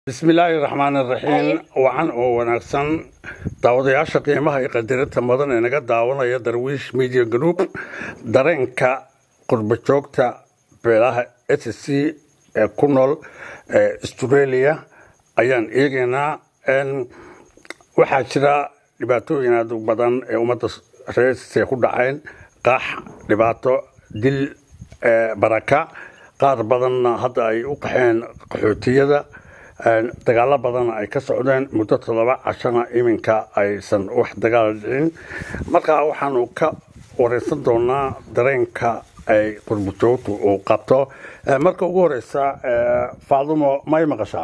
bismillaahi raxmaan iraxiim wacan oo wanaagsan daawadayaasha qiimaha iyo qadirinta mudan ee naga daawanaya darwiish media group dareenka qurba joogta beelaha s c ee ku nool ee australia ayaan eegaynaa waxaa jira dhibaatooyin aad u badan ee ummadda reer ku dhaceen qaax dhibaato dil baraka qaar badanna hadda ay u qaxeen qaxootiyada dagaalo badan ay ka socdeen muddo toddoba cashana iminka aysan wax dagaal dhicin markaa waxaanu ka wareysan doonaa dareenka ay qurbujoogtu uu qabto marka ugu horeysa faadumo may maqashaa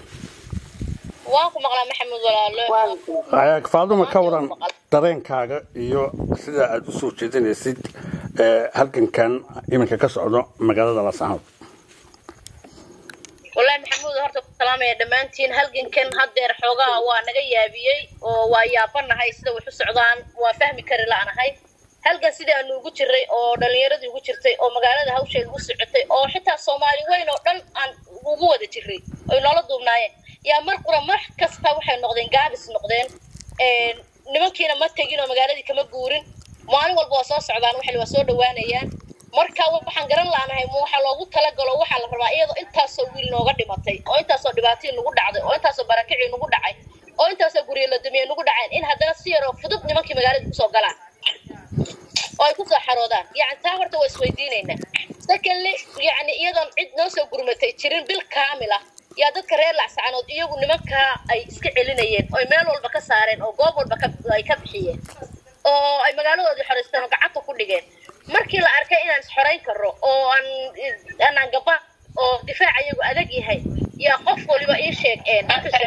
waan ku maqlaa maxamed walaalo faadumo ka waran dareenkaaga iyo sida aada usoo jeedinaysid halgankan iminka ka socdo magaalada laasanood wallaahi maxamuud horta ku salaamaya dhammaantiin halgankan haddeer xoogaa waa naga yaabiyey oo waa yaabanahay sida wax u socdaan waa fahmi kari la'nahay halgan sidii aanu ugu jiray oo dhallinyaradii ugu jirtay oo magaalada hawsheeda u socotay oo xitaa soomaali weyn oo dhan aan ugu wada jiray oy noola duubnaayeen yaa mar qura mar kasta waxay noqdeen gaabis noqdeen nimankiina ma tegin oo magaaladii kama guurin maalin walba waa soo socdaan waxay waa soo dhawaanayaan marka waxaan garan la'nahay waxa loogu talagalo waxaa la rabaa iyadoo intaasoo wiil nooga dhimatay oo intaasoo dhibaatii nagu dhacday oo intaasoo barakicii nagu dhacay oo intaasoo guryo la dumiye nagu dhaceen in haddana si yaroo fudud nimankii magaalada kusoo galaan oo ay kusoo xaroodaan yani taa horta waa isweydiinaynaa secondly yani iyadoon cid noo soo gurmatay jirin bil kaamil ah yaa dadka reer lacsacanood iyagu nimankaa ay iska celinayeen oo meel walba ka saareen oo goob walba ay ka bixiyeen oo ay magaaladoodii xoraysteen oo gacanta ku dhigeen markii la arkay inaan isxorayn karo oo aan anaan gaba oo difaac iyagu adag yahay yaa qof waliba ii sheeg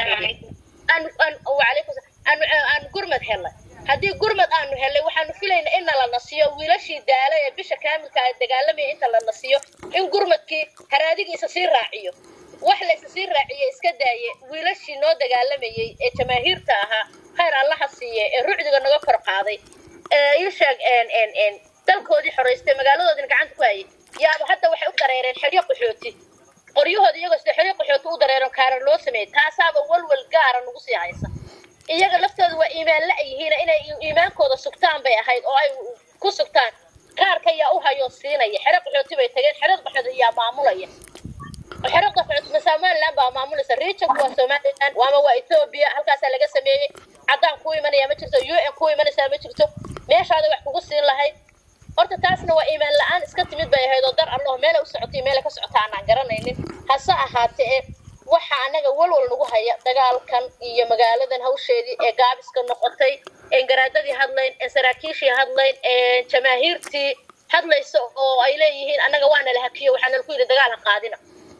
aanu gurmad helnay haddii gurmad aanu helnay waxaanu filayna in nala nasiyo wiilashii daala ee bisha kaamilka a dagaalamaya inta la nasiyo in gurmadkii haraadigiisa sii raaciyo wax laysa sii raaciye iska daaye wiilashii noo dagaalamayey ee jamaahiirta ahaa khayr allaha siiye ee rucdiga naga kor qaaday ii sheeg dalkoodii xoraystay magaaladoodina gacanta ku hayay yaaba hadda waxay u dareereen xeryo qaxooti qoryahooda iyagoo sida xeryo qaxooti u dareeron kaarar loo sameeyey taasaaba walwal gaara nagu sii haysa iyaga laftooda waa iimaan la-yihiina inay iimaankooda sugtaan bay ahayd oo ay ku sugtaan kaarka yaa u hayoo siinaya xero qaxooti bay tageen xerada qaxooti yaa maamulaya xero qaxooti ma somaliland baa maamulaysa regionku waa somaliland waama waa ethoobia halkaasaa laga sameeyey caddaan ku imanaya ma jirto u n ku imanaysaa ma jirto meeshaada wax kugu siin lahayd horta taasna waa iimaan la-aan iska timid bay ahayd oo dar allaho meela u socotay meela ka socota aanaan garanaynin hase ahaatee e waxa anaga walwal nagu haya dagaalkan iyo magaaladan hawsheedii ee gaabiska noqotay een garaadadii hadlayn een saraakiishii hadlayn een jamaahiirtii hadlaysa oo ay leeyihiin annaga waana la hakiyo waxaana laku yidhi dagaal ha qaadina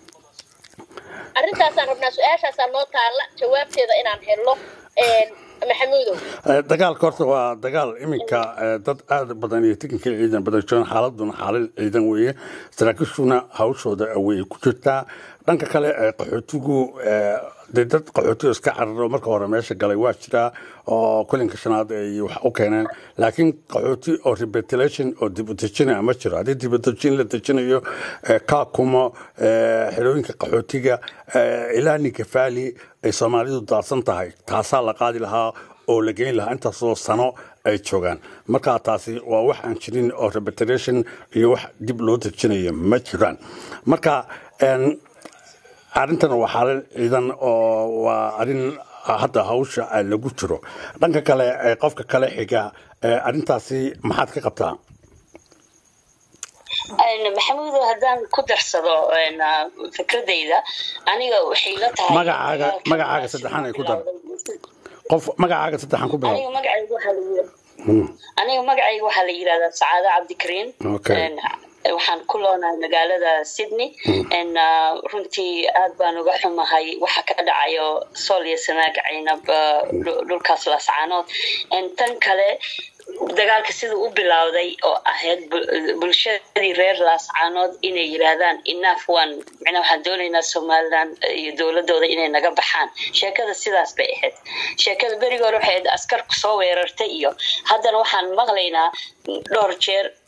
arrintaasaan rabnaa su-aashaasaa noo taalla jawaabteeda inaan helno maxamuudow dagaalka horta waa dagaal iminka dad aada badan iyo tikinka ciidan badan joogan xaaladuna xaalad ciidan weeye saraakiishuna hawshooda way ku jirtaa dhanka kale qaxootigu dee dad qaxootiga iska cararo marka hore meesha galay waa jiraa oo kulinka shanaad ay wax u keeneen laakiin qaxooti oo rebetelation oo dib u dejina ma jiro haddii dib u dejin la dejinayo kaakumo xerooyinka qaxootiga ilaa ninkafaali ay soomaalidu daadsan tahay taasaa la qaadi lahaa oo la geyn lahaa intaasoo sano ay joogaan markaa taasi waa wax aan jirin oo rebetelation iyo wax dib loo dejinayo ma jiraan marka arrintan waa xaalad ciidan oo waa arrin hadda hawsha lagu jiro dhanka kale qofka kale xiga arrintaasi maxaad ka qabtaa maxamuudo haddaan ku darsado fikradayda aniga waxay la tahay magacaaga magacaaga saddexan ay ku dar qof magacaaga saddexan ku bilow aniga magacayga waxaa la aniga magacayga waxaa la yidhahdaa sacaado cabdikariin waxaan ku loonahay magaalada sydney runtii aad baan uga xumahay waxa ka dhacayo sool iyo sanaag caynab dhulkaas laascaanood tan kale dagaalka siduu u bilowday oo ahayd bulshadii reer laascaanood inay yiraahdaan inaaf waan micnaa waxaan doonaynaa somaliland iyo dowladooda inay naga baxaan sheekada sidaas bay ahayd sheekada berigi hore waxay ahayd askarku soo weerartay iyo haddana waxaan maqlaynaa dhowr jeer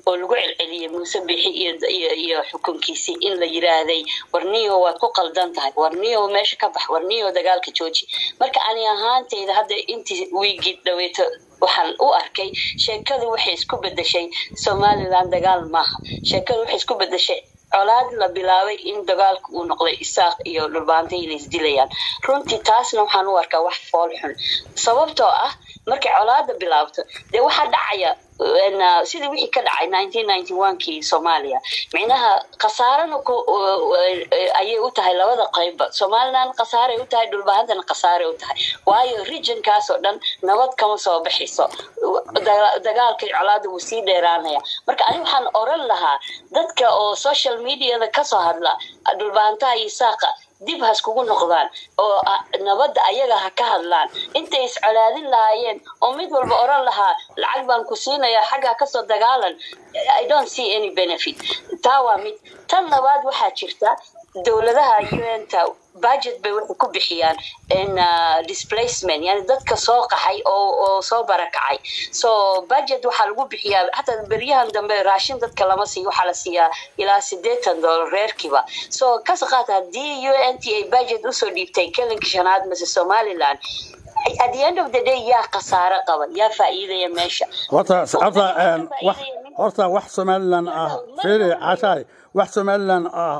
oo lagu celceliyey muuse bixi iyo iyo xukunkiisii in la yiraahday warniyo waad ku qaldan tahay warniyo meesha ka bax warniyo dagaalka jooji marka ani ahaanteyda hadda intii wiigii dhaweeto waxaan u arkay sheekadu waxay isku bedeshay somalilan dagaal maaha sheekadu waxay isku bedeshay colaad la bilaabay in dagaalka uu noqday isaaq iyo dhulbaanta inay isdilayaan runtii taasna waxaan u arkaa wax fool xun sababtoo ah markay colaada bilaabto dee waxaa dhacaya sidii wixii ka dhacay nineteen ninety one kii soomaaliya micnaha khasaarana ayay u tahay labada qeybba somalilan khasaaray u tahay dhulbaahantana khasaaray u tahay waayo regionkaas oo dhan nabad kama soo baxayso dagaalka colaada wuu sii dheeraanaya marka ani waxaan oran lahaa dadka oo social mediada kasoo hadla dhulbaahantaha iyo saaqa dib ha iskugu noqdaan oo nabadda ayaga ha ka hadlaan intay iscolaadin lahaayeen oo mid walba oran lahaa lacag baan ku siinayaa xaggaa kasoo dagaalan i don't see any benefit taa waa mid tan labaad waxaa jirta dowladaha un-ta budget bay waxay ku bixiyaan displacement yani dadka soo qaxay oo oo soo barakacay so budget waxaa lagu bixiyaa xataa beryahan dambe raashin dadka lama siiyo waxaa la siiyaa ilaa sideetan dollar reerkiiba so kas qaat haddii un t ay budget usoo dhiibtay kelinka shanaad mase somaliland at the end of the day yaa khasaare qaba yaa faa'iidaya meesha horta horta horta wax somaliland ah fiiri cashaay wax somaliland ah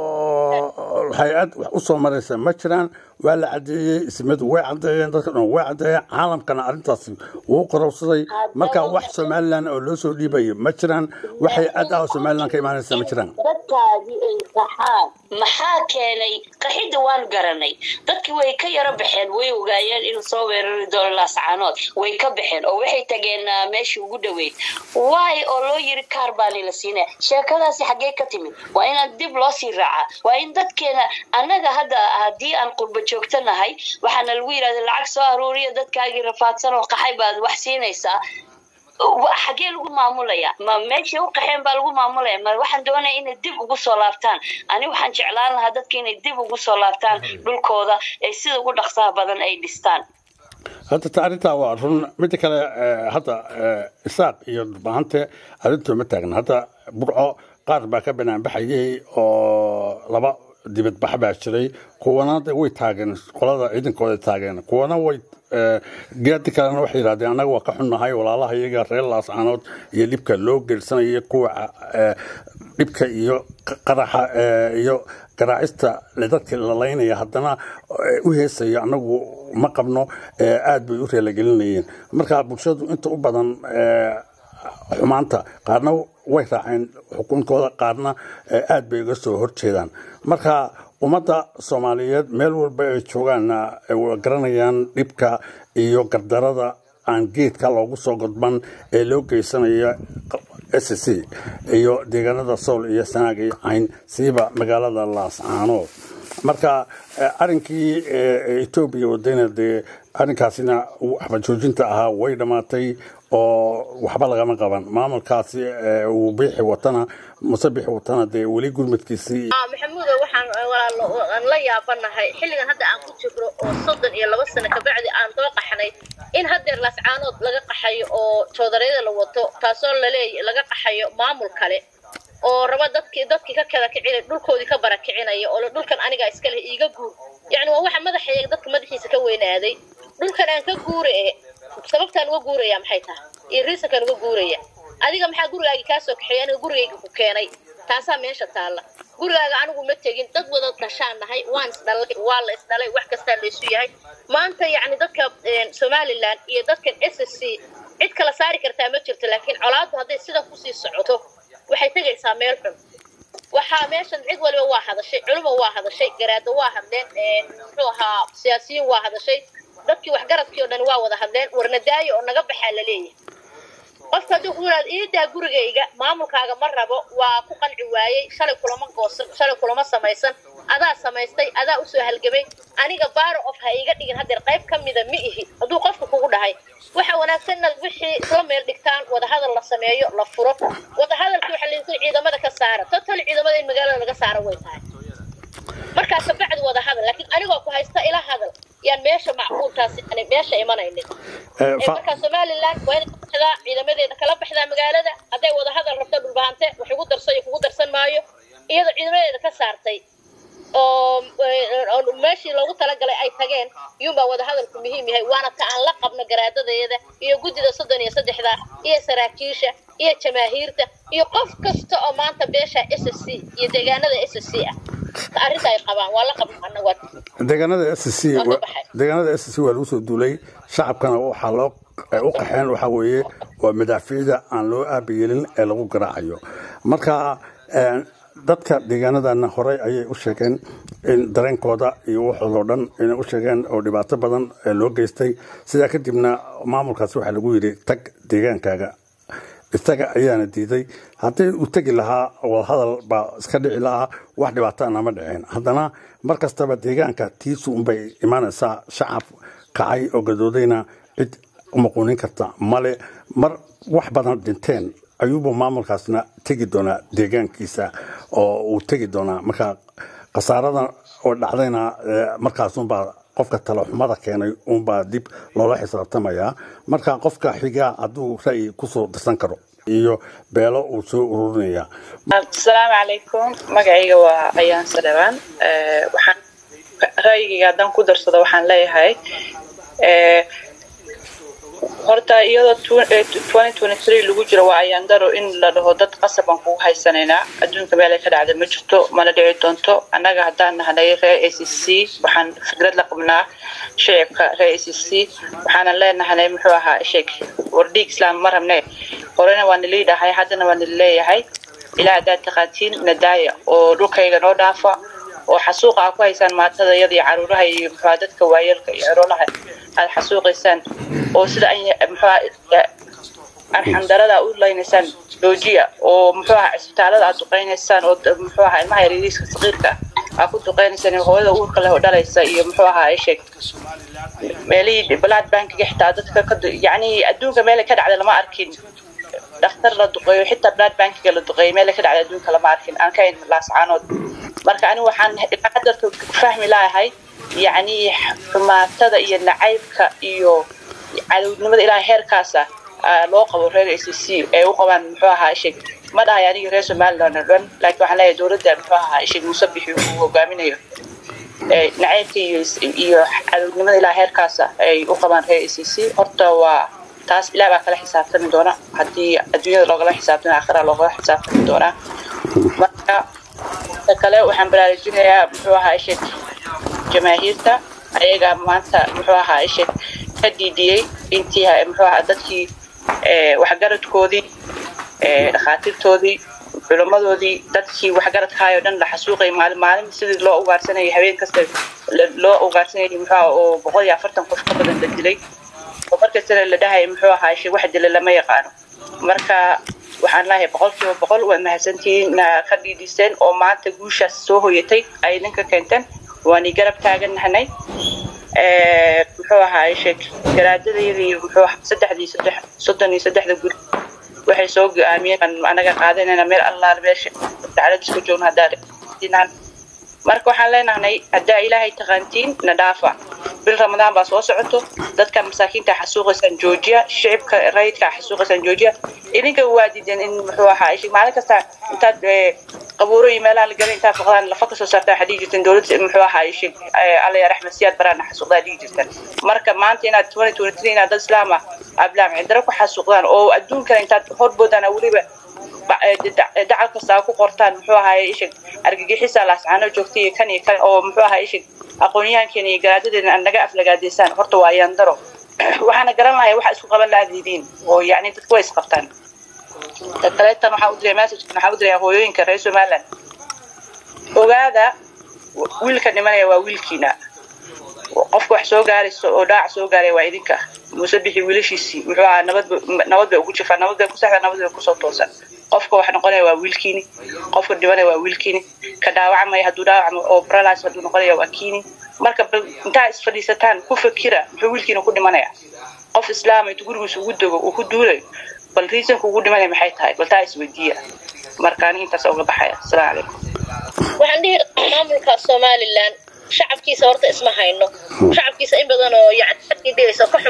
oo hay-ad wax usoo maraysa ma jiraan waa la cadeeyey ismadu way cadeeyeen dadka dhan way cadeeyeen caalamkana arrintaasi wuu qorowsaday marka wax somaliland oo loo soo dhiibayo ma jiraan wax hay-ad ah oo somaliland ka imaanaysa ma jiraan dadkaadii ay qaxaan maxaa keenay qaxidda waan garanay dadkii way ka yaro baxeen way ogaayeen inuu soo weerari doono laascaanood way ka baxeen oo waxay tageen meeshii ugu dhoweyd waay oo loo yiri kaar baani la siinaya sheekadaasi xaggee ka timid waa inaan dib loo sii raacaa waa in dadkeena annaga hadda haddii aan qurba joogtanahay waxaana lagu yidhahda lacag soo aruuriya dadkaagii rafaadsan oo qaxay baad wax siinaysaa xagee lagu maamulaya ma meeshii u qaxeen baa lagu maamulaya ma waxaan doonaya inay dib ugu soo laabtaan ani waxaan jeclaan lahaa dadka inay dib ugu soo laabtaan dhulkooda ee sida ugu dhaqsaha badan ay dhistaan hadda ta arrintaa waa run midda kale hadda isaaq iyo dhulbahante arrintu ma taagna hadda burco qaar baa ka banaanbaxayay oo laba dibadbax baa jiray kuwana way taageen qolada ciidankooda taageen kuwana way geedi kalena waxay yidhahdeen annaga waa ka xunnahay walaalaha iyaga reer laascaanood iyo dhibka loo geersanaya kuwa dhibka iyo qaraxa iyo garaacista dadka lalaynaya haddana u heesayo annagu ma qabno aad bay u reelagelinayeen marka bulshadu inta u badan xumaanta qaarna way raaceen xukunkooda qaarna aad bay uga soo horjeedaan marka ummadda soomaaliyeed meel walba ay joogaanna garanayaan dhibka iyo gardarada aan geedka loogu soo godban ee loo geysanaya s c iyo deegaanada sool iyo sanaag iyo cayn siiba magaalada laascaanood marka arinkii etoobiya wadayna dee arrinkaasina waxba joojinta ahaa way dhammaatay oo waxba lagama qaban maamulkaasi uu biixi watana muse biixi watana dee weli gurmadkiisii maxamuudo waxaan walaalo aan la yaabanahay xilligan hadda aan ku jirno oo soddon iyo laba sano kabacdi aan soo qaxnay in haddeer laascaanood laga qaxayo oo joodareeda la wato taasoo laleey laga qaxayo maamul kale oo raba dadkii dadkii ka kada kicinay dhulkoodii ka barakicinaya oo dhulkan aniga iska leh iiga guur yacni waa waxa madaxayga dadka madaxiisa ka weynaaday dhulkan aan ka guura eh sababtaan uga guuraya maxay tahay iyo riisankaan uga guuraya adiga maxaa gurigaagii kaa soo kaxeeyay aniga gurigayga ku keenay taasaa meesha taalla gurigaaga anigu ma tegin dad wada dhashaan nahay waan isdhalay waa la isdhalay wax kastaa laysu yahay maanta yacni dadka somaliland iyo dadkan s s c cid kala saari kartaa ma jirto laakiin colaaddu hadday sidan kusii socoto waxay tegaysaa meel xun waxaa meeshan cid waliba waa hadashay culimo waa hadashay garaado waa hadleen muxuu ahaa siyaasiyiin waa hadashay dadkii waxgaradkii oo dhan waa wada hadleen warnadaayo oo naga baxaa la leeyahay qofka hadduu ku yidhahdo iidaa gurigayga maamulkaaga ma rabo waa ku qanci waayey shalay kulama goosan shalay kulama samaysan adaa samaystay adaa usoo halgamay aniga baaro of ha iiga dhigin haddeer qayb ka mida ma ihi hadduu qofka kugu dhahay waxa wanaagsan inaad wixii isla meel dhigtaan wadahadal la sameeyo la furo wadahadalkii waxaa laydin ciidamada ka saara total ciidamada in magaalada laga saaro way tahay markaa kabacdi wada hadal laakiin anigoo ku haysta ila hadal yaan meesha macquultaasi yani meesha imanaynin marka somaliland waa in baxdaa ciidamadeeda kala baxdaa magaalada hadday wada hadal rabto dhulbahante wax igu darso iyo kugu darsan maayo iyadoo ciidamadeeda ka saartay oo oo meeshii loogu talagalay ay tageen iyuunbaa wada hadalku muhiim yahay waana ta aan la qabno garaadadeeda iyo guddida soddon iyo saddexda iyo saraakiisha iyo jamaahiirta iyo qof kasta oo maanta beesha s s c iyo deegaanada s s c ah arrinta ay qabaan waa la qabno annagu deegaanada s c Waa ka baxay. deegaanada s c waa lagu soo duulay shacabkana waxaa loo ay u qaxeen waxaa weeye waa madaafiicda aan loo aabayeelin ee lagu garaacayo marka een, dadka deegaanadana horey ayay u sheegeen in dareenkooda iyo waxoodoo dhan inay u sheegeen oo dhibaato badan ee loo geystay sidaa kadibna maamulkaas waxaa lagu yidhi tag deegaankaaga isaga ayaana diiday haddii uu tegi lahaa wadahadal baa iska dhici lahaa wax dhibaatana ma dhiceen haddana mar kastaba deegaanka tiisu unbay imaanaysaa shacab kacay oo gadoodayna cid umuquunin karta male mar wax badan dhinteen ayuubuu maamulkaasna tegi doonaa deegaankiisa oo uu tegi doonaa marka khasaarada oo dhacdayna eh, markaasunbaa qofka talaxumada keenay unbaa dib loola xisaabtamayaa marka qofka xigaa hadduu ra'yi kusoo darsan karo iyo beelo uu soo ururinaya asalaamu calaykum magacayga waa ayaan sadhawaan Eh, waxaan ra'yigayga haddaan ku darsado waxaan leeyahay eh, horta iyadoo tw- eh, 2023 lagu jiro waa ayaandaro in la dhaho dad qasab aan kugu haysanaynaa adduunka meel ay ka dhacda ma jirto mana dhici doonto annaga haddaan nahnay reer a c c waxaan fikrad la qabnaa shicibka reer a c c waxaanan leenahanay muxuu ahaa sheeg wardhiig islaam ma rabne horena waa nilii dhahay haddana waa nili leeyahay ilaa haddaad taqaatiin nadaaya oo dhulkayga noo dhaafa oo xasuuqa aad ku haysaan maatada iyada iyo caruuraha iyo muxua dadka waayeelka iyo ceroolaha aad xasuuqaysaan oo sida an muxua arxandarada u laynaysaan joojiya oo muxuu aha cisbitaalada aad duqaynaysaan oo d- muxuu aha ilmaha yaryariiska saqiirka ah aad ku duqaynaysaan iyo hooyada uurka leh oo dhalaysa iyo muxuu ahaa sheeg meelihii blood bankiga xitaa dadka ka du- yacni adduunka meelay ka dhacda lama arkin dhakhtar la duqeeyo xitaa blood bankiga la duqeeyo meelay ka dhacda adduunka lama arkin aan ka hayn laascaanood marka anigu waxaan ilaa hadarta fahmi lahay yacni xumaatada iyo nacaybka iyo cadownimada ilaa heerkaasa ah, loo qabo reer a c c ee u qabaan muxuu ahaa sheeg ma dhahay aniga reer somaliland oo dhan laakiin waxaan leeyahay dowladda muxuu ahaa sheeg muuse bixi uu hogaaminayo ee nacaybka iyo iyo cadownimada ilaa heerkaasa ay u qabaan reer a c c horta waa taas ilaah baa kala xisaabtami doona haddii adduunyada loogala xisaabtami aakhira loogala xisaabtami doonaa marka ta kale waxaan baraarujinayaa muxuu ahaa sheeg jamaahiirta ayaga maanta muxuu ahaa sheeg ka dhiidhiyey intii ha- muxuu ahaa dadkii ee, waxgaradkoodii ee, dhakhaatiirtoodii culimmadoodii dadkii waxgaradkahay oo dhan la xasuuqay maalin maalin sidii loo ugaarsanayay habeen kasta la- loo ugaarsanayay muxuu ahaa oo boqol iyo afartan qof ka badan la dilay oo markastana la dhahay muxuu ahaa shay wax dila lama yaqaano marka waxaan leeyahay boqolkiiba boqol waad mahadsantihiin na ka dhiidhiseen oo maanta guushaas soo hoyatay ay idinka keenteen waani garab taagannahnay Eh, muxuu ahaa sheeg garaadadayda iyo muxuu ahaa saddexdii saddex soddon iyo saddexda guri waxay soo go-aamiyeen aan anaga qaadanayna meel allaal meesha daclad isku joogno haddaa marka waxaan leenahnay haddaa ilaahay taqaantiin na dhaafa bil ramadaan baa soo socoto dadka masaakiinta xasuuqaysaan joojiya shicibka rayidka xasuuqaysaan joojiya idinka waa diideen in muxuu ahaa ishi maalin kasta intaad eh, qabuuro iyo meelaha la galay intaad faqdaan lafa kasoo saartaan waxaad dhihi jirteen dowladda muxuu ahaa ishi alla ya raxmed siyaad baraana xasuuqdaa dhihi jirteen marka maanta inaad twenty twenty three inaad dad islaam ah ablaam cindaro ku xasuuqdaan oo adduunkana intaad horboodaan weliba ba- eh, da- dacal kasta aa ku qortaan muxuu ahaay ishig argagixisa laascaano joogta iyo kan iyo kan oo muxuu ahaa ishig aqoonyahankeena iyo garaadadeena aan naga aflagaadeysaan horta waa yaandaro waxaana garan lahay waxa isku qaban laadiidiin oo yacni dadku way isqabtaan ta kaleetan waxaa u diray messagekan waxaa u diray hooyooyinka reer somaliland ogaada wiilka dhimanaya waa wiilkiina qofka wax soo gaarayso oo dhaac soo gaaraya waa idinka muuse bixi wiilashiisii muxuu ahaa nabad ba- nabad bay ugu jirtaa nabad bay ku saxda nabad bay kusoo toosan qofka wax noqonaya waa wiilkiini qofka dhimanaya waa wiilkiini ka dhaawacmaya hadduu dhaawacmo oo paralyze hadduu noqonaya waa kiini marka bal intaa isfadhiisataan ku fakira muxuu wiilkiina ku dhimanaya qof islaam intuu gurigiisa ugu dego uu ku duulayo bal reasonka ugu dhimanaya maxay tahay bal taa isweydiiya marka aniga intaas uga baxaya asalaamu calaykum waxaan dhihi maamulka somalilan shacabkiisa horta isma hayno shacabkiisa in badan oo yani dhigaysa ka xun baa arrintaa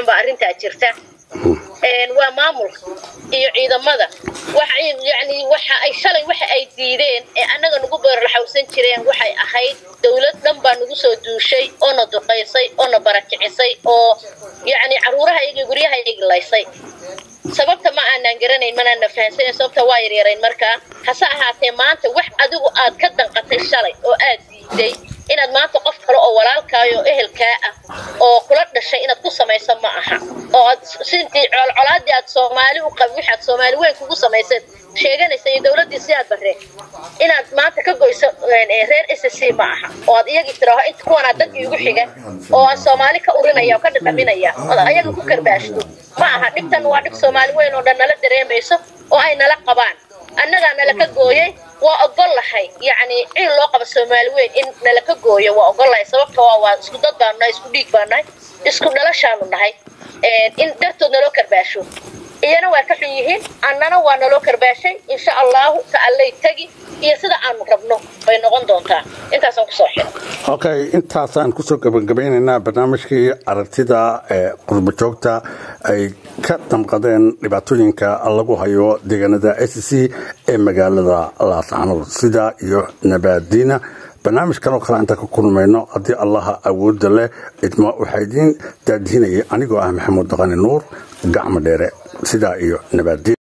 baa jirta waa maamulka iyo ciidamada yani waxa ay shalay waxa ay diideen ee annaga nagu beerlaxawsan jireen waxay ahayd dowlad dhan baa nagu soo duushay oo na duqaysay oo na barakicisay oo yacni caruurahayagii guryahayagi laysay sababta ma aanaan garanayn manaana fahansanen sababta waa yaryarayn markaa hase ahaatee maanta wax adigu aad ka danqatay shalay oo aad diiday inaad maanta qof kale oo walaalkaayo oo ehelkaa ah oo kula dhashay inaad ku samayso ma aha oo aad sintii colcolaadii aad soomaali u qabi waxaad soomaali weyn kugu samaysaed sheeganaysa iyo dowladdii si aad barreen inaad maanta ka goyso reer s c ma aha oo aad iyagii tiraaho inta kuwanaa dadkii ugu xiga oo aan soomaali ka urinaya oo ka dhadhaminaya ood ayaga ku karbaashto ma aha dhibtan waa dhib soomaali weyn oo dhan nala dareemayso oo ay nala qabaan annagaa nala ka gooyey waa ogol lahay yacni ciil loo qabo soomaali weyn in nala ka gooyo waa ogol lahay sababta waa waa isku dad baanu nahay isku dhiig baanu nahay isku dhalashaanu nahay in dartood naloo karbaasho iyana waa ka xun yihiin annana waa naloo karbaashay insha allahu ka allay tegi iyo sida aanu rabno bay noqon doontaa intaasaan kusoo xiro okay intaasaan kusoo gabagabeynaynaa barnaamijkii aragtida ee qurbajoogta ay ka damqadeen dhibaatooyinka lagu hayo deegaanada s c ee magaalada laascanood sida iyo nabaadiina barnaamijkan oo kale intaan ka kulmayno haddii allaha awoodda leh idma waxaa idiin daadihinayay anigoo ah maxamuud daqani nuur gacmo dheere sidaa iyo nabaadiin